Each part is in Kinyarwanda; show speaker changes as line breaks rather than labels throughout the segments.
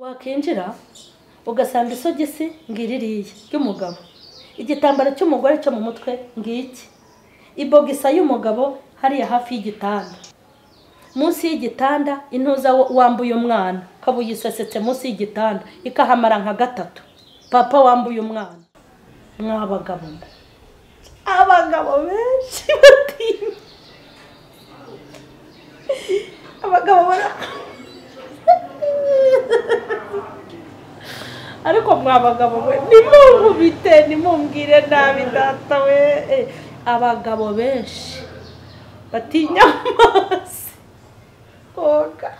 wakinjira ugasanga isogisi ngiririya ry'umugabo igitambaro cy'umugore cyo mu mutwe ngiki ibogisa y'umugabo hariya hafi y'igitanda munsi y'igitanda intuza wambuye umwana ukaba uyisesetse munsi y'igitanda ikahamara nka gatatu papa wambuye umwana mwabagabo abagabo benshi batinya abagabo bara ariko mwabagabo we ntimunkubite ntimumbwire nabi data we abagabo benshi batinya amazi koga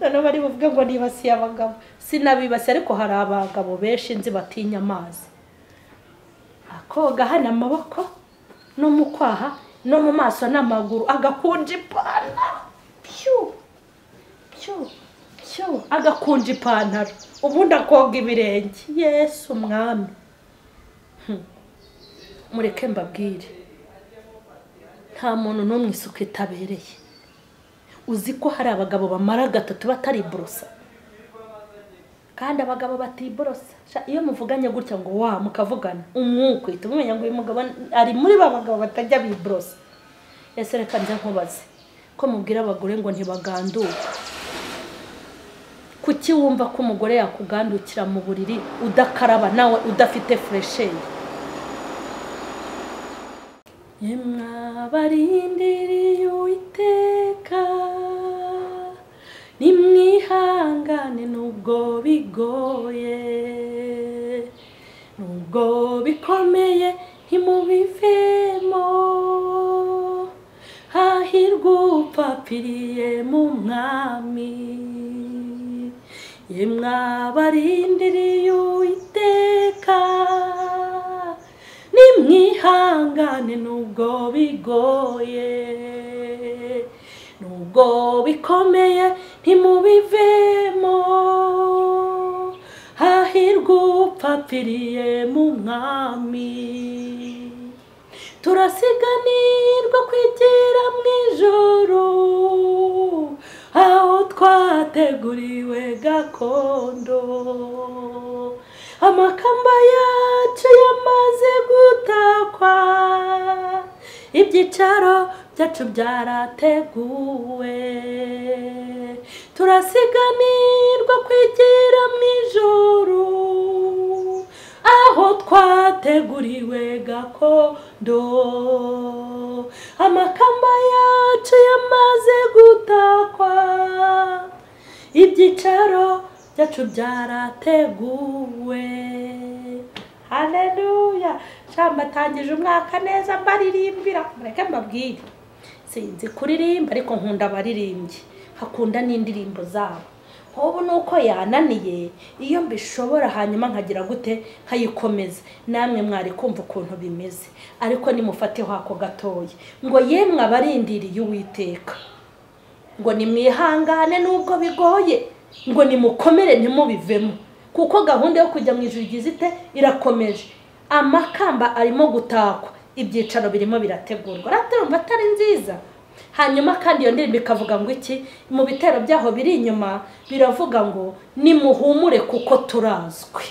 noneho bari buvuge ngo nibasiye abagabo sinabibasiye ariko hari abagabo benshi nzi batinya amazi akoga hano amaboko no mu kwaha no mu maso n'amaguru agakunja ipantaro pyu pyu pyu agakunja ipantaro ubundi akoga ibirenge yesu umwami mureke mbabwire nta muntu n'umwe isuku itabereye uzi ko hari abagabo bamara gatatu batariburosa kandi abagabo batiborosa iyo muvuganye gutya ngo wa mukavugana umwuka uhita umenya ngo uyu mugabo ari muri ba bagabo batajya biborosa ese reka njya nkubaze ko mubwira abagore ngo ntibaganduke kuki wumva ko umugore yakugandukira mu buriri udakaraba nawe udafite furesheri mwabarindiriye uwiteka nimwihangane nubwo bigoye nubwo bikomeye ntimubivemo hahirwa upapiriye mu mwami ye mwabarindiriye uwiteka nimwihangane nubwo bigoye nubwo bikomeye ntimubivemo hahirwa upapiriye mu mwami turasiganirwa kwigira mu ijoro aho twateguriwe gakondo amakamba yacu yamaze gutakwa ibyicaro byacu byarateguwe turasiganirwa kwigira mu ijoro aho twateguriwe gakondo amakamba yacu yamaze gutakwa ibyicaro byacu byarateguwe haleluya shamba atangije umwaka neza mbaririmbira mureke mbabwire sinzi kuririmba ariko nkunda abaririmbyi hakunda n'indirimbo zabo nk'ubu ni uko yananiye iyo mbishobora hanyuma nkagira gute nkayikomeza namwe mwari kumva ukuntu bimeze ariko nimufateho ako gatoya ngo yemwe abarindiriye uwiteka ngo nimwihangane n'ubwo bigoye ngo nimukomere ntimubivemo kuko gahunda yo kujya mu ijoro igize ite irakomeje amakamba arimo gutakwa ibyicaro birimo birategurwa uraterumva atari nziza hanyuma kandi iyo ndirimbo ikavuga ngo iki mu bitero byaho biri inyuma biravuga ngo nimuhumure kuko turazwi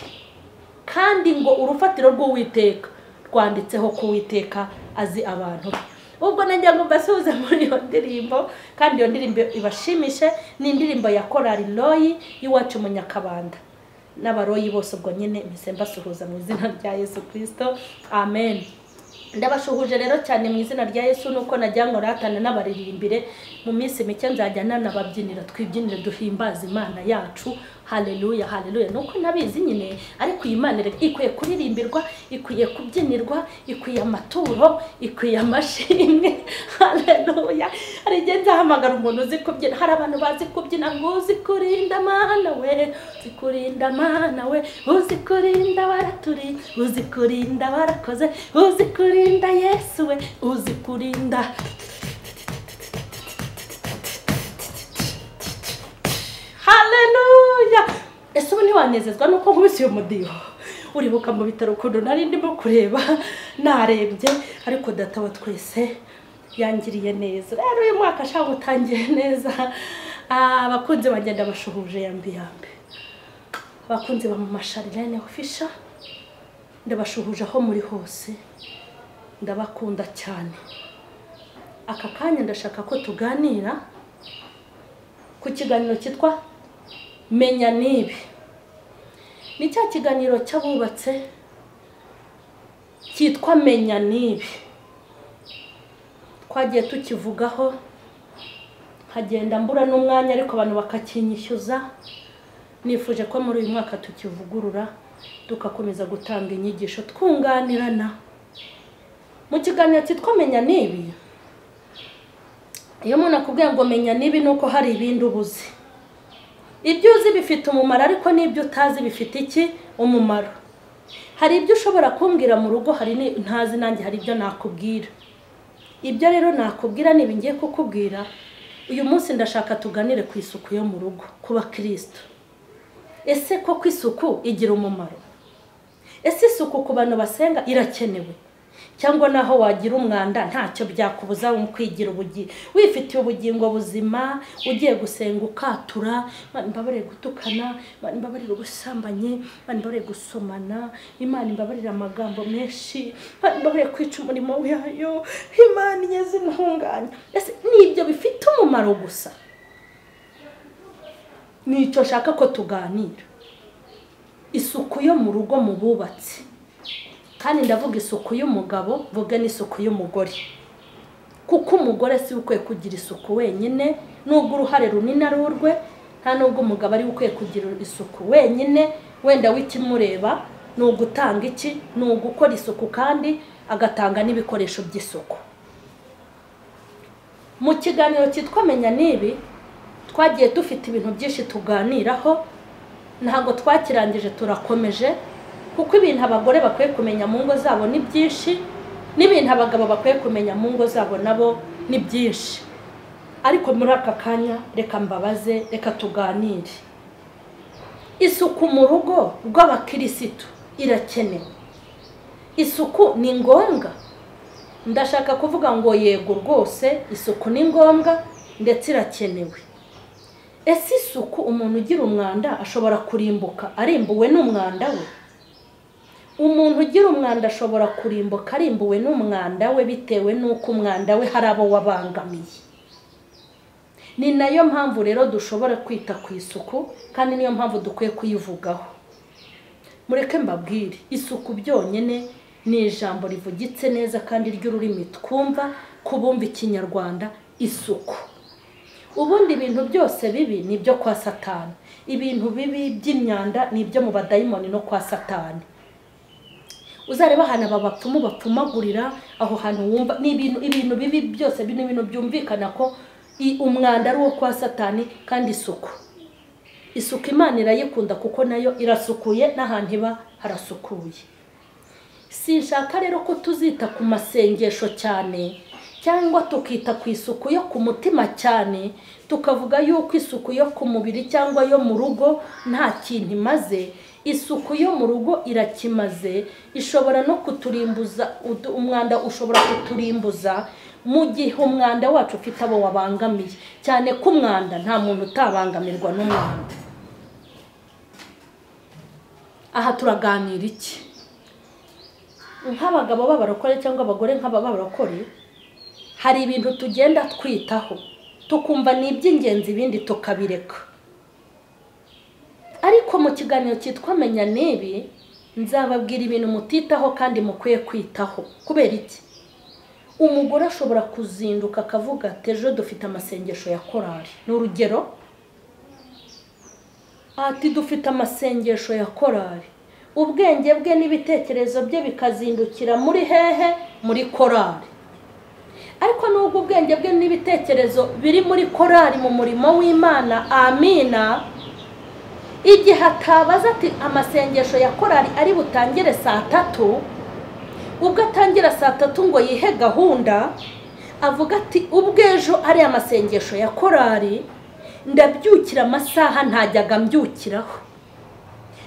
kandi ngo urufatiro rw'uwiteka rwanditseho ko uwiteka azi abantu be ubwo najya ngo mbasuhuze muri iyo ndirimbo kandi iyo ndirimbo ibashimishe ni indirimbo ya korari royi y'iwacu mu nyakabanda n'abaroyi bose ubwo nyine mbese mbasuhuza mu izina rya yesu kirisito amen ndabashuhuje rero cyane mu izina rya yesu nuko najya ngo ratana n'abaririmbire mu minsi mike nzajya nanababyinira twibyinire duhimbaza imana yacu haleluya haleluya nuko nabizi nyine ariko iyi mana ikwiye kuririmbirwa ikwiye kubyinirwa ikwiye amaturo ikwiye amashimwe haleluya hari igihe nzahamagara umuntu uzi kubyina hari abantu bazi kubyina ngo uzi kurinda mana we uzi kurinda mana we uzi kurinda baraturi uzi kurinda barakoze uzi kurinda yesu we uzi kurinda haleluya ese ubu ntiwanezezwa nuko nkubise uyu mudiho uribuka mu bitaro ukuntu nari ndimo kureba narembye ariko data wa twese yangiriye neza rero uyu mwaka ashaka utangiye neza abakunzi banjye ndabashuhuje yambi yambi abakunzi ba mama sharirene ofisha ndabashuhuje aho muri hose ndabakunda cyane aka kanya ndashaka ko tuganira ku kiganiro cyitwa menya nibi ni cya kiganiro cy'abubatse cyitwa menya nibi twagiye tukivugaho nkagenda mbura n'umwanya ariko abantu bakakinyishyuza nifuje ko muri uyu mwaka tukivugurura tugakomeza gutanga inyigisho twunganirana mu kiganiro cyitwa menya nibi iyo umuntu akubwiye ngo menya nibi ni uko hari ibindi ubuze ibyo uzi bifite umumaro ariko n'ibyo utazi bifite iki umumaro hari ibyo ushobora kumbwira mu rugo hari ntazi nanjye hari ibyo nakubwira ibyo rero nakubwira niba ngiye kukubwira uyu munsi ndashaka tuganire ku isuku yo mu rugo kuba kirisito ese koko isuku igira umumaro ese isuku ku bantu basenga irakenewe cyangwa naho wagira umwanda ntacyo byakubuza mu kwigira ubugingo wifitiye ubugingo buzima ugiye gusenga ukatura imana imbabarire gutukana imana imbabarire ubusambanyi imana imbabarire gusomana imana imbabarire amagambo menshi imana imbabarire kwica umurimo wayo imana igeze intungane ese ni ibyo bifite umumaro gusa nicyo nshaka ko tuganira isuku yo mu rugo mu bubatsi kandi ndavuga isuku y'umugabo mvuga n'isuku y'umugore kuko umugore si we ukwiye kugira isuku wenyine nubwo uruhare runini ari urwe nta nubwo umugabo ari we ukwiye kugira isuku wenyine wenda w'ikimureba ni ugutanga iki ni ugukora isuku kandi agatanga n'ibikoresho by'isuku mu kiganiro cyitwa menya n'ibi twagiye dufite ibintu byinshi tuganiraho ntabwo twakirangije turakomeje kuko ibintu abagore bakwiye kumenya mu ngo zabo ni byinshi n'ibintu abagabo bakwiye kumenya mu ngo zabo nabo ni byinshi ariko muri aka kanya reka mbabaze reka tuganire isuku mu rugo rw'abakirisitu irakenewe isuku ni ngombwa ndashaka kuvuga ngo yego rwose isuku ni ngombwa ndetse irakenewe ese isuku umuntu ugira umwanda ashobora kurimbuka arimbuwe n'umwanda we umuntu ugira umwanda ashobora kurimbuka arimbuwe n'umwanda we bitewe n'uko umwanda we hari abo wabangamiye ni nayo mpamvu rero dushobora kwita ku isuku kandi niyo mpamvu dukwiye kuyivugaho mureke mbabwire isuku byonyine ni ijambo rivugitse neza kandi ry'ururimi twumva ku bumva ikinyarwanda isuku ubundi ibintu byose bibi ni ibyo kwa satani ibintu bibi by'imyanda ni ibyo mu badayimoni no kwa satani uzareba ahantu aba bapfumu bapfumagurira aho hantu wumva ni ibintu ibintu bibi byose ni ibintu byumvikana ko umwanda ari uwo kwa satani kandi isuku isuku imana irayikunda kuko nayo irasukuye n'ahantu iba harasukuye sinshaka rero ko tuzita ku masengesho cyane cyangwa tukita ku isuku yo ku mutima cyane tukavuga yuko isuku yo ku mubiri cyangwa yo mu rugo nta kintu imaze isuku yo mu rugo irakimaze ishobora no kuturimbuza umwanda ushobora kuturimbuza mu gihe umwanda wacu ufite abo wabangamiye cyane ko umwanda nta muntu utabangamirwa n'umwanda aha turaganira iki nk'abagabo b'abarokore cyangwa abagore nk'ababarokore hari ibintu tugenda twitaho tukumva ni iby'ingenzi ibindi tukabireka ariko mu kiganiro cyitwa menya n'ibi nzababwira ibintu mutitaho kandi mukwiye kwitaho kubera iki umugore ashobora kuzinduka akavuga ati ejo dufite amasengesho ya korari ni urugero ati dufite amasengesho ya korari ubwenge bwe n'ibitekerezo bye bikazindukira muri hehe muri korari ariko nubwo ubwenge bwe n'ibitekerezo biri muri korari mu murimo w'imana amina igihe atabaza ati amasengesho ya korari ari butangire saa tatu ubwo atangira saa tatu ngo yihe gahunda avuga ati ubw'ejo ari amasengesho ya korari ndabyukira amasaha ntajyaga mbyukiraho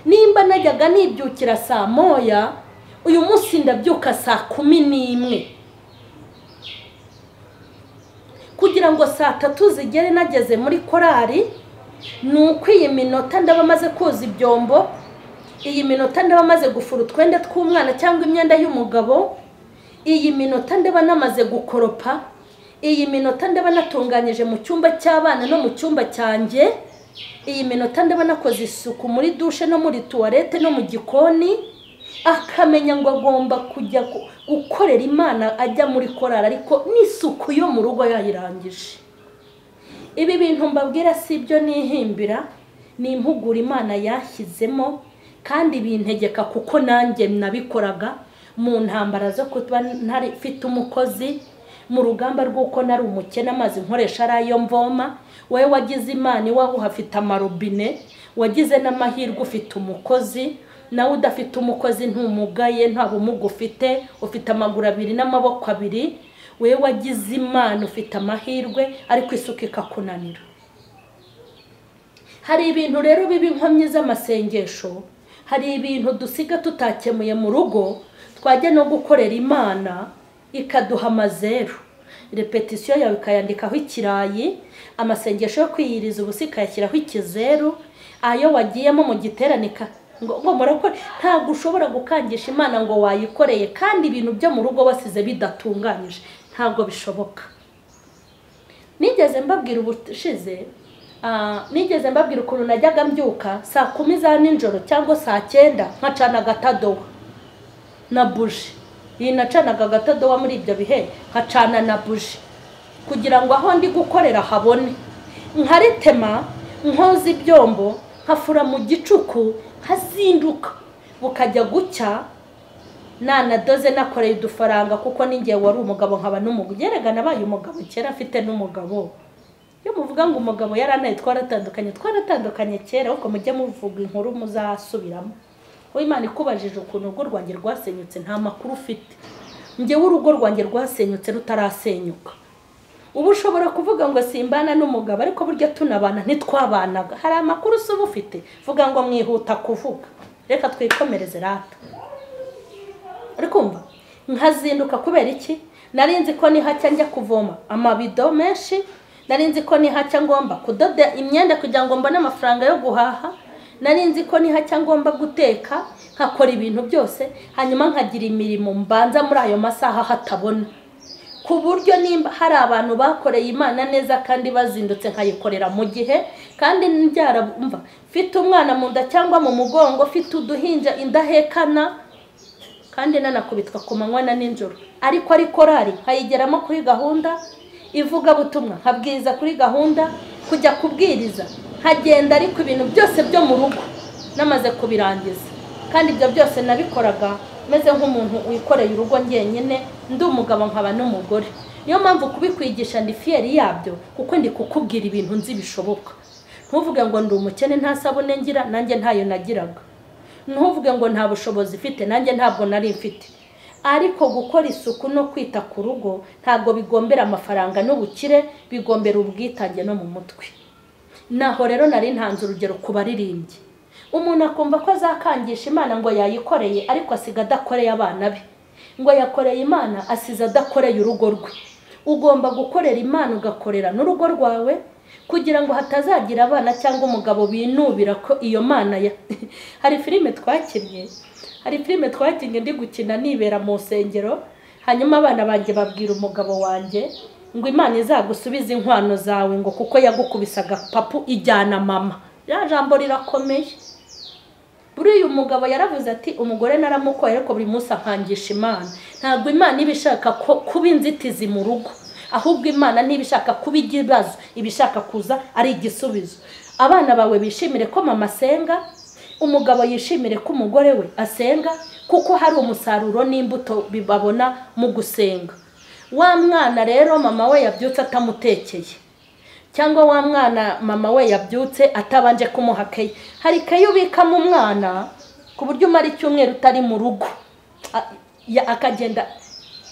nimba najyaga nibyukira saa moya uyu munsi ndabyuka saa kumi n'imwe kugira ngo saa tatu zigere nageze muri korari ni uko iyi minota ndaba maze koza ibyombo iyi minota ndaba maze gufura utwenda tw'umwana cyangwa imyenda y'umugabo iyi minota ndaba namaze gukoropa iyi minota ndaba natunganyije mu cyumba cy'abana no mu cyumba cyanjye iyi minota ndaba nakoze isuku muri dushe no muri tuwarete no mu gikoni akamenya ngo agomba kujya gu- gukorera imana ajya muri korari ariko n'isuku yo mu rugo yayirangije ibi bintu mbabwira si ibyo nihimbira ni impuguro imana yashyizemo kandi bintegeka kuko nanjye nabikoraga mu ntambara zo kuba ntari mfite umukozi mu rugamba rw'uko nari umukene amazi nkoresha ari ayo mvoma wowe wagize imana iwawe uhafite amarobine wagize n'amahirwe ufite umukozi nawe udafite umukozi ntumugaye nta bumuga ufite ufite amaguru abiri n'amaboko abiri wowe wagize imana ufite amahirwe ariko isuka ikakunanira hari ibintu rero biba inkomyi z'amasengesho hari ibintu dusiga tutakemuye mu rugo twajya no gukorera imana ikaduha amazeru repetisiyo yawe ikayandikaho ikirayi amasengesho yo kwiyiriza ubusa ikayashyiraho ikizeru ayo wagiyemo mu giterane ika- ngo ngo murakore ntabwo ushobora gukangisha imana ngo wayikoreye kandi ibintu byo mu rugo wasize bidatunganyije ntabwo bishoboka nigeze mbabwira ubushize ah, nigeze mbabwira ukuntu najyaga mbyuka saa kumi za nijoro cyangwa saa cyenda nkacana agatadowa na buji iyi nacanaga agatadowa muri ibyo bihe nkacana na buji kugira ngo aho ndi gukorera habone nkaritema nkoza ibyombo nkafura mu gicuku nkazinduka bukajya gucya nanadoze nakoreye udufaranga kuko ninjye wari umugabo nkaba n'umugabo yerekana abaye umugabo kera afite n'umugabo iyo muvuga ngo umugabo yaranaye twaratandukanye twaratandukanye kera ariko mujye muvuga inkuru muzasubiramo wowe imana ikubajije ukuntu urugo rwanjye rwasenyutse nta makuru ufite njyewe urugo rwanjye rwasenyutse rutarasenyuka ubu ushobora kuvuga ngo simbana n'umugabo ariko burya tunabana ntitwabanaga hari amakuru usa uba ufite vuga ngo mwihuta kuvuga reka twikomereze rata arikumva nkazinduka kubera iki nari nzi ko nihacya njya kuvoma amabido menshi nari nzi ko nihacya ngomba kudoda imyenda kugira ngo mbone amafaranga yo guhaha nari nzi ko nihacya ngomba guteka nkakora ibintu byose hanyuma nkagira imirimo mbanza muri ayo masaha hatabona ku buryo nimba hari abantu bakoreye imana neza kandi bazindutse nkayikorera mu gihe kandi mva mfite umwana mu nda cyangwa mu mugongo mfite uduhinja indahekana kandi nanakubitwa ku manywa na nijoro ariko ari korari nkayigeramo kuri gahunda ivugabutumwa nkabwiriza kuri gahunda kujya kubwiriza nkagenda ariko ibintu byose byo mu rugo namaze kubirangiza kandi ibyo byose nabikoraga meze nk'umuntu wikoreye urugo njyenyine ndi umugabo nkaba n'umugore niyo mpamvu kubikwigisha ndi fiyeri yabyo kuko ndi kukubwira ibintu nzi bishoboka ntuvuge ngo ndi umukene nta sabune ngira nanjye ntayo nagiraga ntuvuge ngo nta bushobozi ifite nanjye ntabwo nari mfite ariko gukora isuku no kwita ku rugo ntabwo bigombera amafaranga n'ubukire bigombera ubwitange no mu mutwe naho rero nari ntanze urugero ku baririmbyi umuntu akumva ko azakangisha imana ngo yayikoreye ariko asiga adakoreye abana be ngo yakoreye imana asize adakoreye urugo rwe ugomba gukorera imana ugakorera n'urugo rwawe kugira ngo hatazagira abana cyangwa umugabo binubira ko iyo mana ya hari filime twakinnye hari filime twakinnye ndi gukina nibera mu nsengero hanyuma abana banjye babwira umugabo wanjye ngo imana izagusubize inkwano zawe ngo kuko yagukubisaga papu ijyana mama ya jambo rirakomeye buriya uyu mugabo yaravuze ati umugore naramukoye ariko buri munsi akangisha imana ntabwo imana iba ishaka ko kuba inzitizi mu rugo ahubwo imana niba ishaka kuba ikibazo iba ishaka kuza ari igisubizo abana bawe bishimire ko mama asenga umugabo yishimire ko umugore we asenga kuko hari umusaruro n'imbuto babona mu gusenga wa mwana rero mama we yabyutse atamutekeye cyangwa wa mwana mama we yabyutse atabanje kumuha keyi hari keyi ubikamo umwana ku buryo umara icyumweru utari mu rugo A- ya- akagenda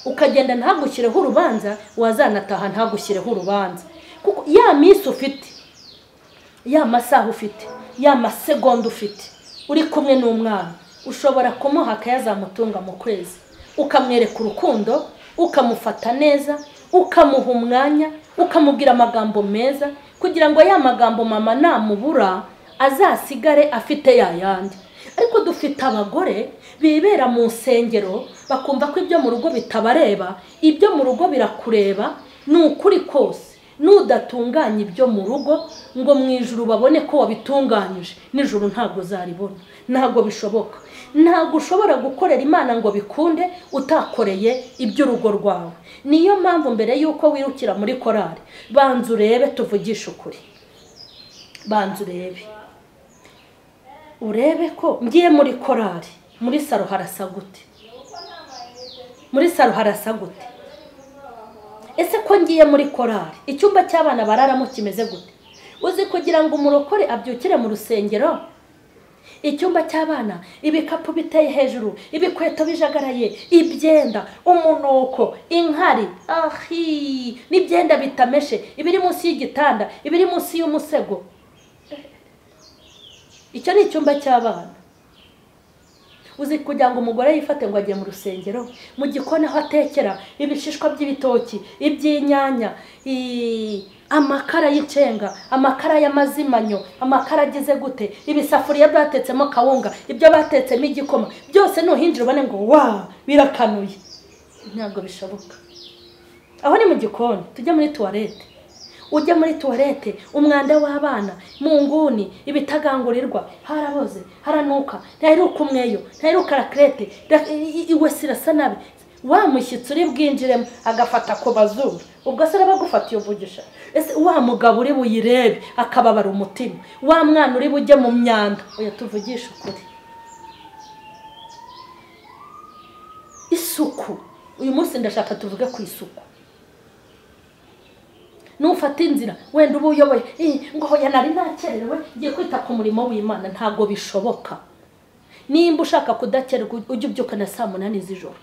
ukagenda ntagushyireho urubanza wazanataha ntagushyireho urubanza kuko ya minsi ufite ya masaha ufite ya masegonda ufite uri kumwe n'umwana ushobora kumuha akayazamutunga mu kwezi ukamwereka urukundo ukamufata neza ukamuha umwanya ukamubwira amagambo meza kugira ngo ya magambo mama namubura azasigare afite ya yandi ariko dufite abagore bibera mu nsengero bakumva ko ibyo mu rugo bitabareba ibyo mu rugo birakureba ni ukuri kose nudatunganya ibyo mu rugo ngo mu ijuru babone ko wabitunganyije nijoro ntabwo zaribona ntabwo bishoboka ntabwo ushobora gukorera imana ngo bikunde utakoreye iby'urugo rwawe niyo mpamvu mbere y'uko wirukira muri korari banza urebe tuvugishe ukuri banza urebe urebe ko ngiye muri korari muri saro harasa gute muri saro harasa gute ese ko ngiye muri korari icyumba cy'abana bararamo kimeze gute uzi kugira ngo umurokore abyukire mu rusengero icyumba cy'abana ibikapu biteye hejuru ibikweto bijagaraye ibyenda umunuko inkari ahi n'ibyenda bitameshe ibiri munsi y'igitanda ibiri munsi y'umusego icyo ni icyumba cy'abana uzi kugira ngo umugore yifate ngo ajye mu rusengero mu gikoni aho atekera ibishishwa by'ibitoki iby'inyanya i- amakara y'icenga amakara y'amazimanyo amakara agize gute ibisafuriya batetsemo kawunga ibyo batetsemo igikoma byose nuhinjira ubone ngo wa birakanuye ntabwo bishoboka aho ni mu gikoni tujya muri tuwarete ujya muri tuwarete umwanda w'abana mu nguni ibitagangurirwa haraboze haranuka ntaheruka umweyo ntaheruka rakerete ra- i- i- iwe sirasa nabi wa mushyitsi uri bwinjiremo agafata ku bazuru ubwo se uraba agufatiye uvugisha ese wa mugabo uri buyirebe akababara umutima wa mwana uri bujye mu myanda oya tuvugishe ukuri isuku uyu munsi ndashaka tuvuge ku isuku nufata inzira wenda uba uyoboye "Ih, ngo hoya nari nakererewe ngiye kwita ku murimo w'imana ntabwo bishoboka nimba ushaka kudakererwa ujye ubyuka na saa munani z'ijoro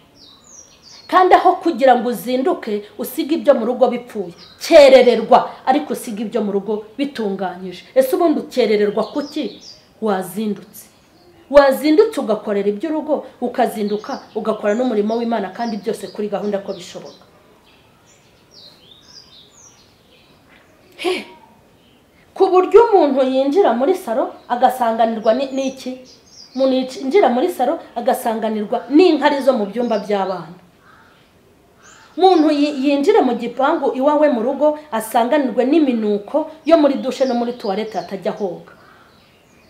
kandi aho kugira ngo uzinduke usige ibyo mu rugo bipfuye kerererwa ariko usige ibyo mu rugo bitunganyije ese ubundi ukerererwa kuki wazindutse wazindutse ugakorera iby'urugo ukazinduka ugakora n'umurimo w'imana kandi byose kuri gahunda ko bishoboka ku buryo umuntu yinjira muri saro agasanganirwa ni- n'iki umuntu yinjira muri saro agasanganirwa n'inkari zo mu byumba by'abana umuntu yi- yinjira mu gipangu iwawe mu rugo asanganirwe n'iminuko yo muri dushe no muri tuwarete atajya ahoga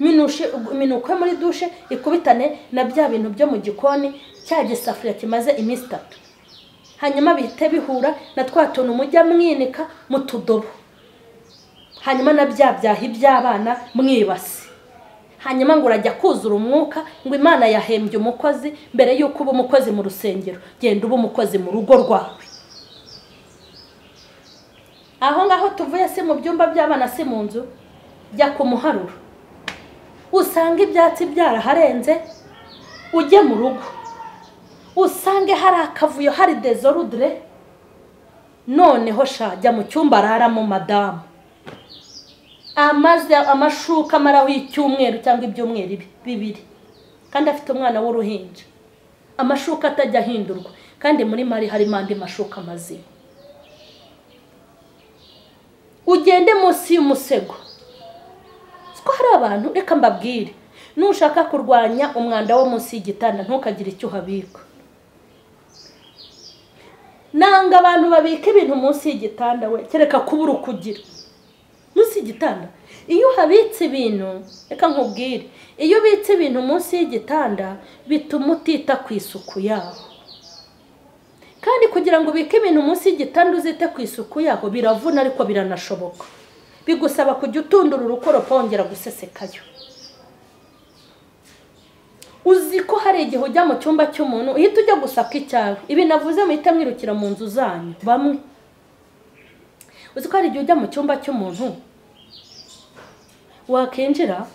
Minushe- minuko yo muri dushe ikubitane na bya bintu byo mu gikoni cya gisafuriya kimaze iminsi itatu hanyuma bihite bihura na twa tuntu mujya mwinika mu tudobo hanyuma na bya byaha iby'abana mwibase hanyuma ngo urajya kuzura umwuka ngo imana yahembye umukozi mbere y'uko uba umukozi mu rusengero genda uba umukozi mu rugo rwawe aho ngaho tuvuye si mu byumba by'abana si mu nzu jya ku muharuro usanga ibyatsi byaraharenze ujye mu rugo usange hari akavuyo hari dezorudire noneho sha jya mu cyumba araramo madamu amaze amashuka amaraho icyumweru cyangwa ibyumweru ibi- bibiri kandi afite umwana w'uruhinja amashuka atajya ahindurwa kandi muri mari harimo andi mashuka mazima ugende munsi y'umusego ko hari abantu reka mbabwire nushaka kurwanya umwanda wo munsi y'igitanda ntukagire icyo uhabika nanga abantu babika ibintu munsi y'igitanda we kereka kubura ukugira munsi y'igitanda iyo uhabitse ibintu reka nkubwire iyo ubitse ibintu munsi y'igitanda bituma utita ku isuku yaho kandi kugira ngo ubike ibintu munsi y'igitanda uzite ku isuku yaho biravuna ariko biranashoboka bigusaba kujya utundura urukoropo wongera gusesekayo uzi ko hari igihe ujya mu cyumba cy'umuntu uhita ujya gusaka icyawe ibi navuze muhita mwirukira mu nzu zanyu bamwe uzi ko hari igihe ujya mu cyumba cy'umuntu wakinjira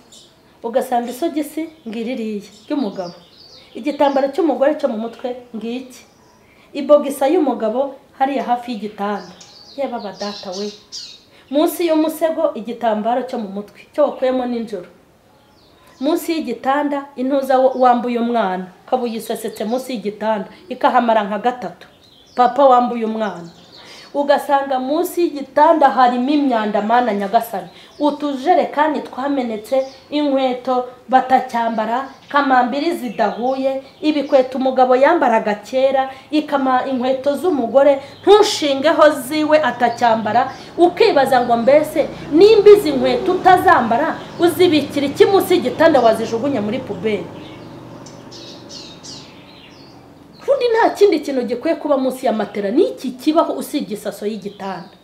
ugasanga isogisi ngo iririye ry'umugabo igitambaro cy'umugore cyo mu mutwe ngiki ibogisa y'umugabo hariya hafi y'igitanda yaba abadata we munsi y'umusego igitambaro cyo mu mutwe cyo wakuyemo n'injoro munsi y'igitanda intuza wo- wambuye umwana ukaba uyisesetse munsi y'igitanda ikahamara nka gatatu papa wambuye umwana ugasanga munsi y'igitanda harimo imyanda mana nyagasani utujerekani twamenetse inkweto batacyambara kamambiri zidahuye ibikweto umugabo yambaraga kera ikama inkweto z'umugore ntushingeho ziwe atacyambara ukibaza ngo mbese nimba izi nkweto utazambara uzibikira iki munsi y'igitanda wazijugunya muri puberi ubundi nta kindi kintu gikwiye kuba munsi ya matera n'iki kibaho usibye isaso y'igitanda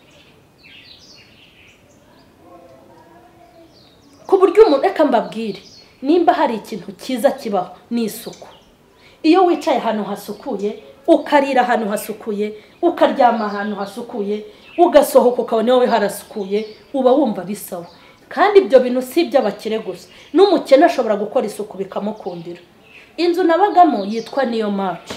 ku buryo umuntu reka mbabwire nimba hari ikintu cyiza kibaho ni isuku iyo wicaye ahantu hasukuye ukarira ahantu hasukuye ukaryama ahantu hasukuye ugasohoka ukabona wowe harasukuye uba wumva bisawa kandi ibyo bintu si iby'abakire gusa n'umukene ashobora gukora isuku bikamukundira inzu nabagamo yitwa niyo maci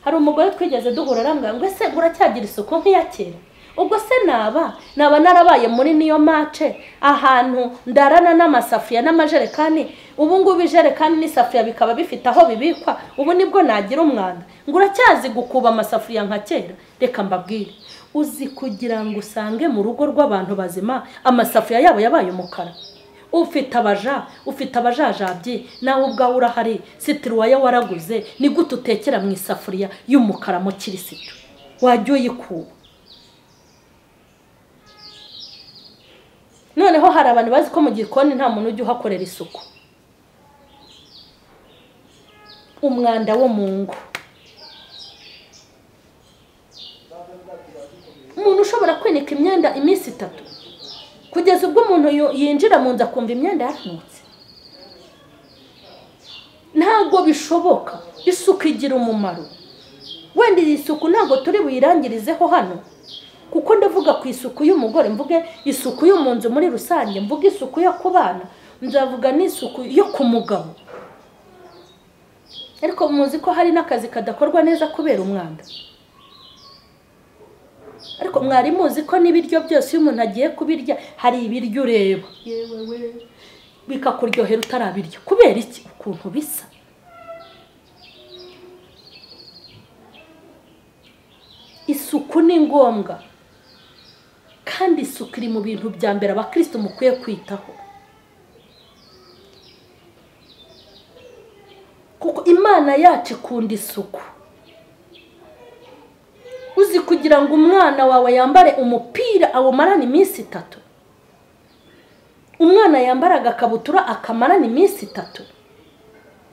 hari umugore twigeze duhura arambwira ngo ese uracyagira isuku nk'iya kera ubwo se naba naba narabaye muri niyo mace ahantu ndarana n'amasafuriya n'amajerekani ubu ngubu ijerekani n'isafuriya bikaba bifite aho bibikwa ubu nibwo nagira umwanda ngo uracyazi gukuba amasafuriya nka kera reka mbabwire uzi kugira ngo usange mu rugo rw'abantu bazima amasafuriya yabo yabaye umukara ufite abaja ufite abajajabyi nawe ubwawe urahari sitiruwaye waraguze ni gute utekera mu isafuriya y'umukara mu kirisitu wajya uyikuba noneho hari abantu bazi ko mu gikoni nta muntu ujya uhakorera isuku umwanda wo mu ngo umuntu ushobora kwinika imyenda iminsi itatu kugeza ubwo umuntu yinjira mu nzu akumva imyenda yaranutse ntabwo bishoboka isuku igira umumaro wenda iyi suku ntabwo turi buyirangirizeho hano kuko ndavuga ku isuku y'umugore mvuge isuku yo mu nzu muri rusange mvuge isuku yo ku bana nzavuga n'isuku yo ku mugabo ariko muzi ko hari n'akazi kadakorwa neza kubera umwanda ariko mwari muzi ko n'ibiryo byose iyo umuntu agiye kubirya hari ibiryo ureba bikakuryohera utarabirya kubera iki ukuntu bisa isuku ni ngombwa kandi isuku iri mu bintu bya mbere abakirisitu mukwiye kwitaho kuko imana yacu ikunda isuku uzi kugira ngo umwana wawe yambare umupira awumarane iminsi itatu umwana yambara agakabutura akamarana iminsi itatu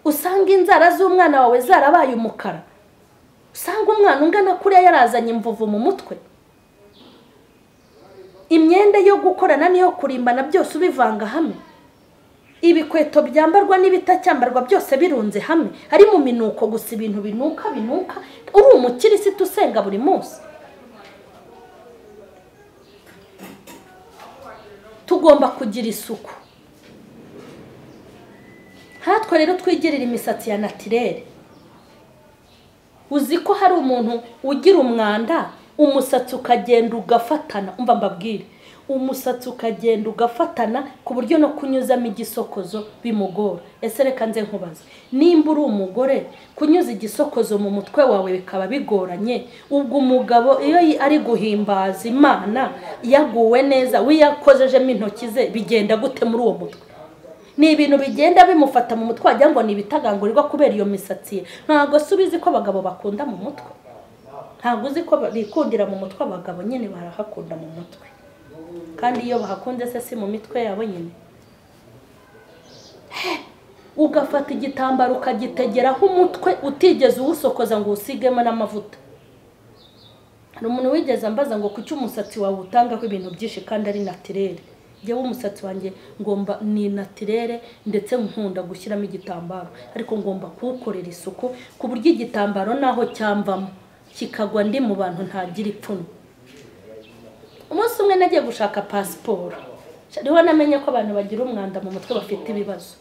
usanga inzara z'umwana wawe zarabaye umukara usanga umwana ungana kuriya yarazanye imvuvu mu mutwe imyenda yo gukorana n'iyo kurimbana byose ubivanga hamwe ibikweto byambarwa n'ibitacyambarwa byose birunze hamwe hari mu minuko gusa ibintu binuka binuka uri umukirisitu usenga buri munsi tugomba kugira isuku nkatwe rero twigirira imisatsi ya natirere uzi ko hari umuntu ugira umwanda umusatsi ukagenda ugafatana umva mbabwire umusatsi ukagenda ugafatana ku buryo no kunyuzamo igisokozo bimugora ese reka nze nkubaze nimba uri umugore kunyuza igisokozo mu mutwe wawe bikaba bigoranye ubwo umugabo iyo ari guhimbaza imana yaguwe neza wiyakozejemo intoki ze bigenda gute muri uwo mutwe ni ibintu bigenda bimufata mu mutwe wagira ngo ni ibitagangurirwa kubera iyo misatsi ye ntabwo uzi ko abagabo bakunda mu mutwe ntabwo uzi ko bikundira mu mutwe abagabo nyine barahakunda mu mutwe kandi iyo bahakunze se si mu mitwe yabo nyine ugafata igitambaro ukagitegeraho umutwe utigeze uwusokoza ngo uwusigemo n'amavuta hari umuntu wigeze ambaza ngo kuki umusatsi wawe utangaho ibintu byinshi kandi ari natirere njyewe umusatsi wanjye ngomba ni natirere ndetse nkunda gushyiramo igitambaro ariko ngomba kuwukorera isuku ku buryo igitambaro naho cyamvamo kikagwa ndi mu bantu ntagira ipfunwe umunsi umwe nagiye gushaka pasiporo niho namenye ko abantu bagira umwanda mu mutwe bafite ibibazo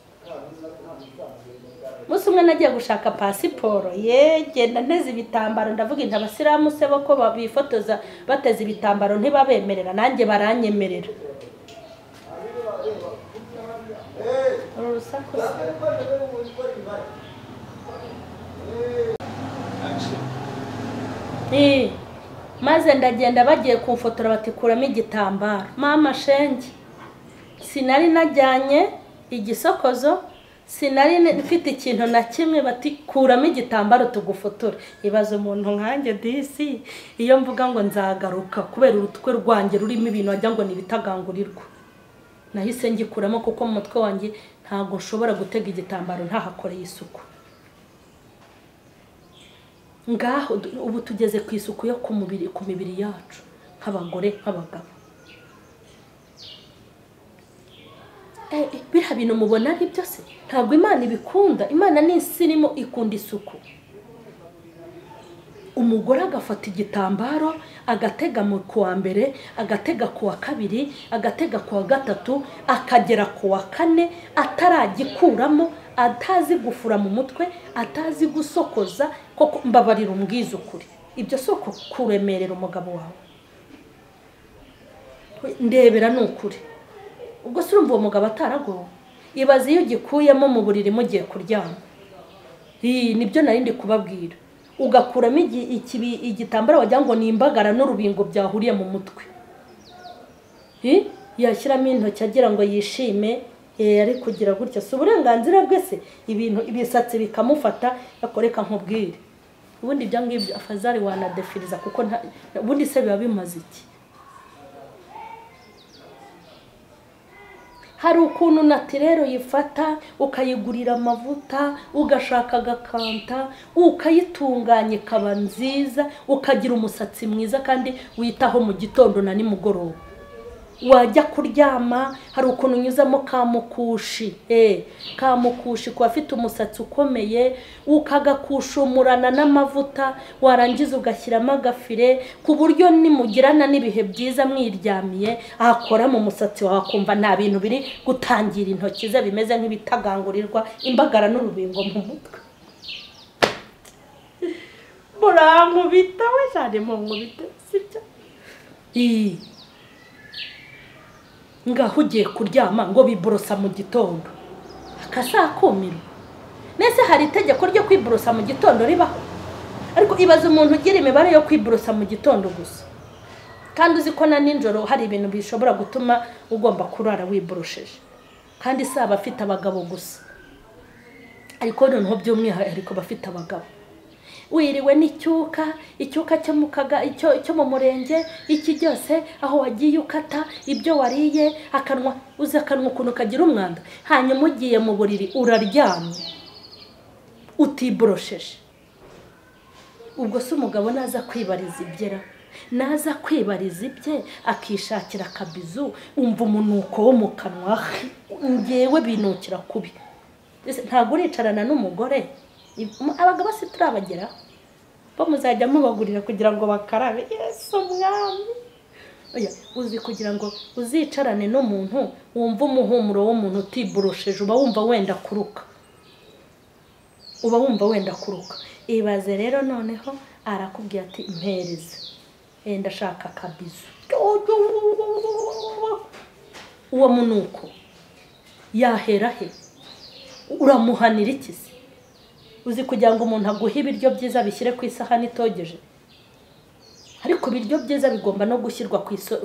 umunsi umwe nagiye gushaka pasiporo yegenda nteze ibitambaro ndavuga inda abasilamu se bo ko bifotoza bateze ibitambaro ntibabemerera nanjye baranyemerera maze ndagenda bagiye kumfotora batikuramo igitambaro mama shenge sinari najyanye igisokozo sinari mfite ikintu na kimwe batikuramo igitambaro tugufotore ibaze umuntu nkanjye disi iyo mvuga ngo nzagaruka kubera urutwe rwanjye rurimo ibintu wagira ngo ni ibitagangurirwa nahise ngikuramo kuko mu mutwe wanjye ntabwo nshobora gutega igitambaro ntahakoreye isuku ngaho ubu tugeze ku isuku yo ku mubiri ku mibiri yacu nk'abagore nk'abagabo biriya bintu mubona ari byose ntabwo imana ibikunda imana ni isi irimo ikunda isuku umugore agafata igitambaro agatega mu kuwa mbere agatega ku wa kabiri agatega ku wa gatatu akagera ku wa kane ataragikuramo atazi gufura mu mutwe atazi gusokoza koko mbabarira umbwizukuri ibyo si kuremerera umugabo wawe ndebera ni ukuri ubwo si urumva uwo mugabo ataragowe ibaze iyo ugikuyemo mu buriri mugiye kuryama nibyo nari ndi kubabwira ugakuramo igitambaro wagira ngo ni imbagara n'urubingo byahuriye mu mutwe yashyiramo intoki agira ngo yishime yari kugira gutya si uburenganzira bwe se ibintu ibisatsi bikamufata yakoreka nk'ubwire ubundi ibyo ngibyo afazari wanadefiriza kuko ubundi se biba bimaze iki hari ukuntu natirero yifata ukayigurira amavuta ugashaka agakanta ukayitunganya ikaba nziza ukagira umusatsi mwiza kandi witaho mu gitondo na nimugoroba wajya kuryama hari ukuntu unyuzamo kamukushi kamukushi ku bafite umusatsi ukomeye ukagakushumurana n'amavuta warangiza ugashyiramo agafire ku buryo nimugirana n'ibihe byiza mwiryamiye ahakora mu musatsi wawe akumva nta bintu biri gutangira intoki ze bimeze nk'ibitagangurirwa imbagara n'urubingo mu mutwe murankubita we cyane munkubita sibyo ngaho ugiye kuryama ngo biborosa mu gitondo akasakumiro mbese hari itegeko ryo kwiborosa mu gitondo ribaho ariko ibaza umuntu ugira imibare yo kwiborosa mu gitondo gusa kandi uzi ko na nijoro hari ibintu bishobora gutuma ugomba kurara wiborosheje kandi si abafite abagabo gusa ariko noneho by'umwihariko bafite abagabo wiriwe n'icyuka icyuka cyo mu kaga cyo mu murenge iki cyose aho wagiye ukata ibyo wariye akanwa uzi akanwa ukuntu kagira umwanda hanyuma ugiye mu buriri uraryamye utiborosheje ubwo se umugabo naza kwibariza ibyera naza kwibariza ibye akishakira akabizu umva umunuko wo mu kanwa ngewe binukira kubi ntabwo uricarana n'umugore abagabo si turabageraho bo muzajya mubagurira kugira ngo bakarabe yesu umwami uzi kugira ngo uzicarane n'umuntu wumva umuhumuro w'umuntu utiborosheje uba wumva wenda kuruka uba wumva wenda kuruka ibaze rero noneho arakubwira ati mpereze wenda ashaka akabizu uwo munuko yahera he uramuhanira iki se uzi kugira ngo umuntu aguhe ibiryo byiza bishyire ku isahani itogeje ariko ibiryo byiza bigomba no gushyirwa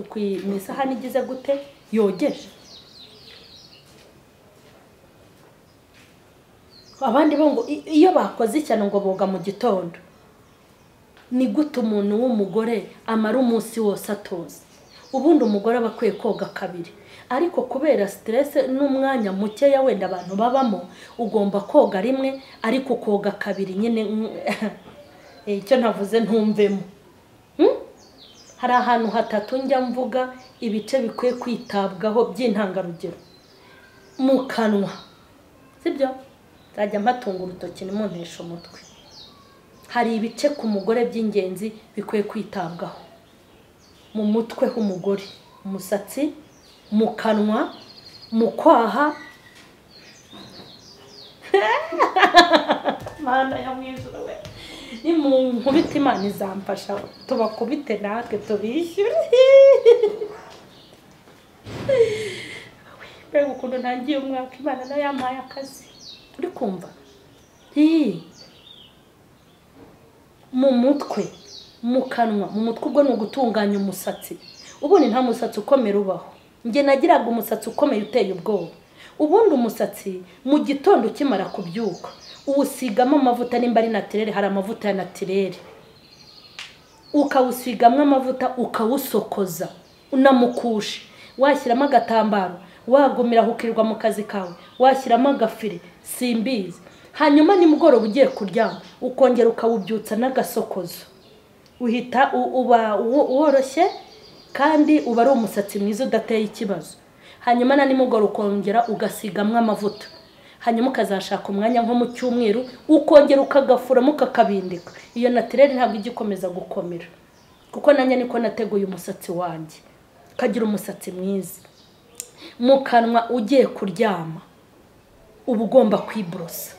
ku isahani igize gute yogeje abandi bo ngo iyo bakoze ishyano ngo boga mu gitondo ni gute umuntu w'umugore amara umunsi wose atoza ubundi umugore aba akwiye koga kabiri ariko kubera siterese n'umwanya mukeya wenda abantu babamo ugomba koga rimwe ariko koga kabiri nyine icyo navuze ntumvemo hari ahantu hatatu njya mvuga ibice bikwiye kwitabwaho by'intangarugero mu kanwa sibyo nzajya mpatunga urutoki ntimunteshe umutwe hari ibice ku mugore by'ingenzi bikwiye kwitabwaho mu mutwe h'umugore umusatsi mu kanwa mu kwaha imana ya mwijuru we ni mu nkubita imana izamfasha tubakubite natwe tubishyure mbega ukuntu ntangiye umwaka imana nayo yampaye akazi uri kumva mu mutwe mu kanwa mu mutwe ubwo ni ugutunganya umusatsi ubundi nta musatsi ukomera ubaho njye nagiraga umusatsi ukomeye uteye ubwoba ubundi umusatsi mu gitondo ukimara kubyuka uwusigamo amavuta nimba ari natirere hari amavuta ya natirere ukawusigamo amavuta ukawusokoza unamukushe washyiramo agatambaro wagumira ukirwa mu kazi kawe washyiramo agafire simbizi hanyuma nimugoroba ugiye kuryama ukongera ukawubyutsa n'agasokozo uhita u- uba wo- woroshye kandi uba ari umusatsi mwiza udateye ikibazo hanyuma na nimugoroba ukongera ugasigamo amavuta hanyuma ukazashaka umwanya nko mu cyumweru ukongera ukagafuramo ukakabindika iyo natirere ntabwo ijya ikomeza gukomera kuko nanjye niko nateguye umusatsi wanjye ukagira umusatsi mwiza mu kanwa ugiye kuryama uba ugomba kwiborosa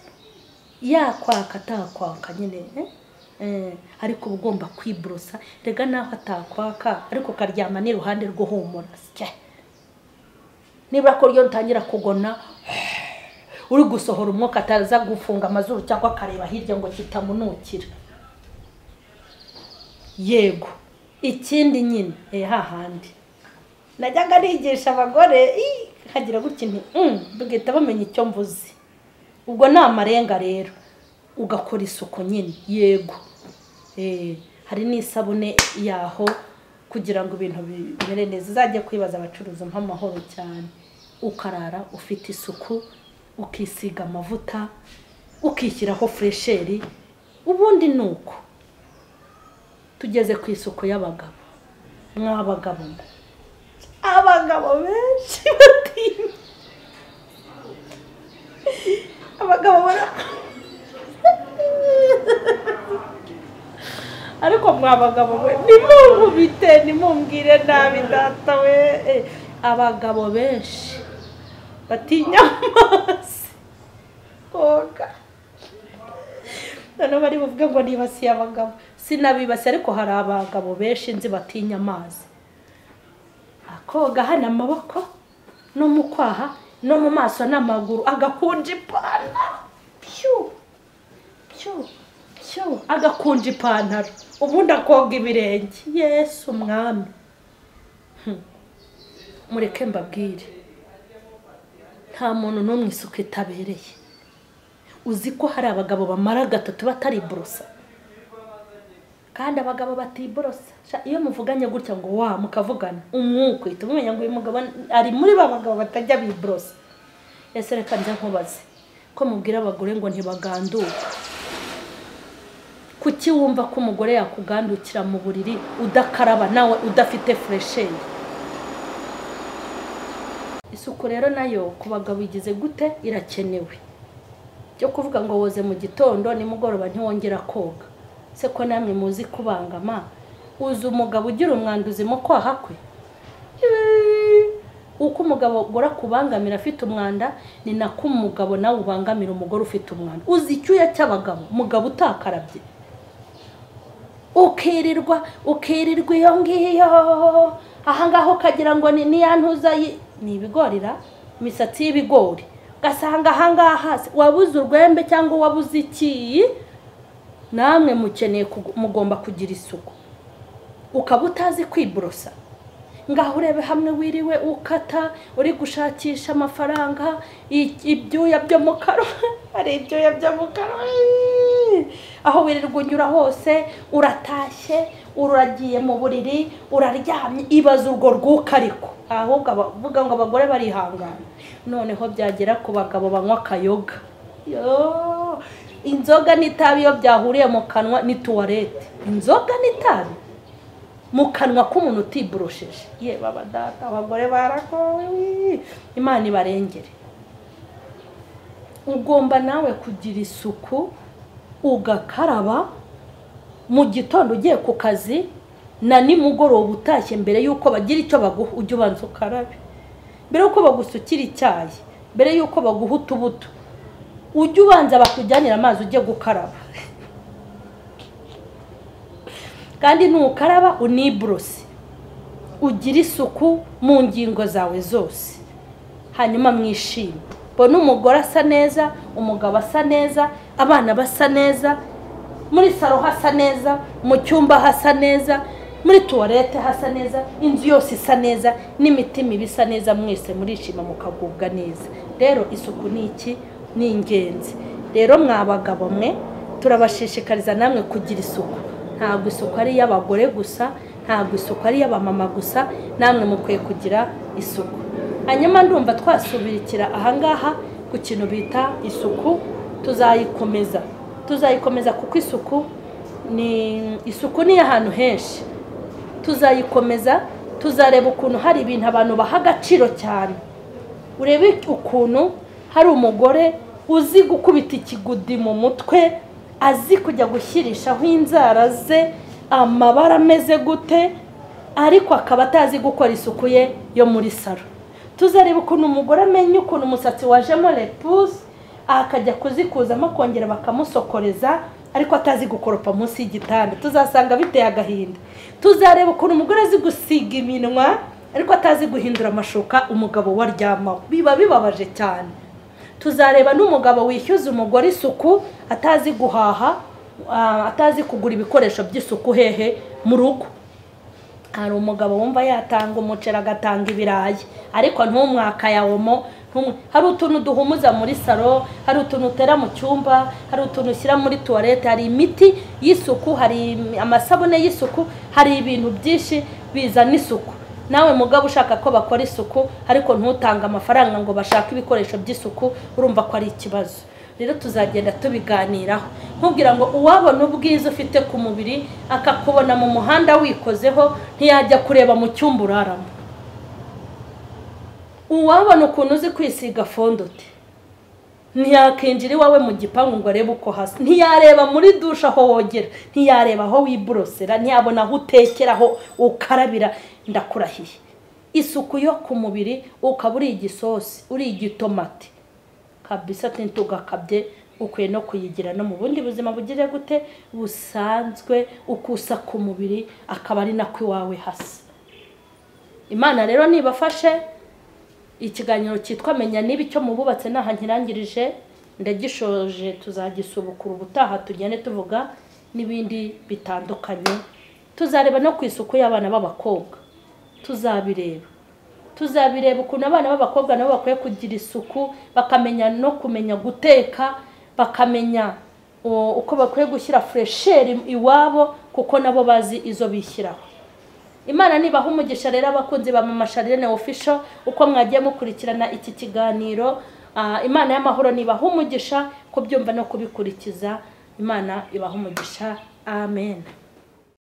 yakwaka atakwaka nyine eh? Eh, ariko uba ugomba kwiborosa rega naho atakwaka ariko ukaryama n'iruhande rw'uhumura sya nibura ko ryo rutangira kugona uri gusohora umwuka ataza gufunga amazuru cyangwa akareba hirya ngo kitamunukira yego ikindi nyine eh, hahandi najyaga nigisha abagore ii, nkagira gutya nti "Mm", bagahita bamenya icyo mvuze ubwo ni amarenga rero ugakora isuku nyine yego Eh, hari n'isabune yaho kugira ngo ibintu bimere neza uzajye kwibaza abacuruza nk'amahoro cyane ukarara ufite isuku ukisiga amavuta ukishyiraho furesheri ubundi ni uko tugeze ku isuku y'abagabo mw'abagabo mwe abagabo benshi batinya abagabo bara ariko mwa bagabo mwe nimumubite nimumbwire nabi data we Eh, abagabo benshi batinya amazi koga noneho bari buvuge ngo nibasiye abagabo sinabibasiye ariko hari abagabo benshi nzi batinya amazi akoga hano amaboko no mu kwaha no mu maso n'amaguru agakunja ipantaro pyu pyu pyu agakunja ipantaro ubundi akoga ibirenge yesu umwami Hmm. mureke mbabwire nta muntu n'umwe isuku itabereye uzi ko hari abagabo bamara gatatu batariborosa kandi abagabo batiborosa Sha, iyo muvuganye gutya ngo wa mukavugana umwuka uhita umenya ngo uyu mugabo ari muri ba bagabo batajya biborosa ese reka njya nkubaze ko mubwira abagore ngo ntibaganduke kuki wumva ko umugore yakugandukira mu buriri udakaraba nawe udafite furesheri isuku rero nayo ku bagabo igize gute irakenewe byo kuvuga ngo woze mu gitondo nimugoroba ntiwongera koga se ko namwe muzi kubangama uzi umugabo ugira umwanda uzima kwaha kwe Eeeeh! uko umugabo agora kubangamira afite umwanda ni nako umugabo nawe ubangamira umugore ufite umwanda uzi icyuya cy'abagabo umugabo utakarabye ukirirwa ukirirwa iyo ngiyo ahangaha ukagira ngo ni niyantuza ni ibigorira imisatsi y'ibigori ugasanga ahangaha hasi wabuze urwembe cyangwa wabuze ikiyi namwe mukeneye kugu- mugomba kugira isuku ukaba utazi kwiborosa ngaho urebe hamwe wiriwe ukata uri gushakisha amafaranga i- ibyuya byo mu kanwa hari ibyuya byo mu kanwa iiii. aho wirirwa unyura hose uratashye uragiye mu buriri uraryamye ibaza urwo rwuka ariko ahubwo abavuga ngo abagore barihangana noneho byagera ku bagabo banywa akayoga Yoo! inzoga n'itabi iyo byahuriye mu kanwa ni tuwarete inzoga n'itabi mu kanwa k'umuntu utiborosheje yewe abadata abagore barakowe imana ibarengere ugomba nawe kugira isuku ugakaraba mu gitondo ugiye ku kazi na nimugoroba utashye mbere y'uko bagira icyo baguha ujye ubanza ukarabe mbere y'uko bagusukira icyayi mbere y'uko baguha utubuto ujye ubanza bakujyanira amazi ujye gukaraba kandi nukaraba uniborose ugire isuku mu ngingo zawe zose hanyuma mwishime mbona umugore asa neza umugabo asa neza abana basa neza muri saro hasa neza mu cyumba hasa neza muri tuwarete hasa neza inzu yose isa neza n'imitima iba isa neza mwese murishima mukagubwa neza rero isuku ni iki ni ingenzi rero mwa bagabo mwe turabashishikariza namwe kugira isuku ntabwo isuku ari iy'abagore gusa ntabwo isuku ari iy'abamama gusa namwe mukwiye kugira isuku hanyuma ndumva twasubirikira ahangaha ku kintu bita isuku tuzayikomeza tuzayikomeza kuko isuku ni isuku ni iy'ahantu henshi tuzayikomeza tuzareba ukuntu hari ibintu abantu baha agaciro cyane urebe ukuntu hari umugore uzi gukubita ikigudi mu mutwe azi kujya gushyirishaho inzara ze amabara ameze gute ariko akaba atazi gukora isuku ye yo muri salo tuzareba ukuntu umugore amenya ukuntu umusatsi wajemo repusi akajya kuzikuzamo akongera bakamusokoreza ariko atazi gukoropa munsi y'igitanda tuzasanga biteye agahinda tuzareba ukuntu umugore azi gusiga iminwa ariko atazi guhindura amashuka umugabo waryamaho biba bibabaje cyane tuzareba n'umugabo wishyuza umugore isuku atazi guhaha ah, atazi kugura ibikoresho by'isuku hehe mu rugo hari umugabo wumva yatanga umuceri agatanga ibirayi ariko ntumwaka ya omo ntumwe- hari utuntu duhumuza muri salo hari utuntu utera mu cyumba hari utuntu ushyira muri tuwarete hari imiti y'isuku hari im- amasabune y'isuku hari ibintu byinshi bizana isuku nawe mugabo ushaka ko bakora isuku ariko ntutange amafaranga ngo bashake ibikoresho by'isuku urumva ko ari ikibazo rero tuzagenda tubiganiraho nkubwira ngo uwabona ubwiza ufite ku mubiri akakubona mu muhanda wikozeho ntiyajya kureba mu cyumba uraramo uwabona ukuntu uzi kwisiga fondote ntiyakinjira iwawe mu gipangu ngo arebe uko hasa ntiyareba muri dushe aho wogera ntiyareba aho wiborosera ntiyabona aho utekera aho ukarabira ndakurahiye isuku yo ku mubiri ukaba uri igisosi uri igitomati kabisa atenti ugakabye ukwiye no kuyigira no mu bundi buzima bugire gute busanzwe ukusa ku mubiri akaba ari nako iwawe hasa imana rero nibafashe ikiganiro cyitwa menya niba icyo mububatse ntahankirangirije ndagishoje tuzagisubukura ubutaha tugende tuvuga n'ibindi bitandukanye tuzareba no ku isuku y'abana b'abakobwa tuzabireba tuzabireba ukuntu abana b'abakobwa nabo bakwiye kugira isuku bakamenya no kumenya guteka bakamenya o, uko bakwiye gushyira furesheri iwabo kuko nabo bazi izo bishyiraho imana nibaha umugisha rero abakunzi ba mama sharene ofisho uko mwagiye mukurikirana iki kiganiro Ah, imana y'amahoro nibaha umugisha kubyumva no kubikurikiza imana ibaha umugisha amen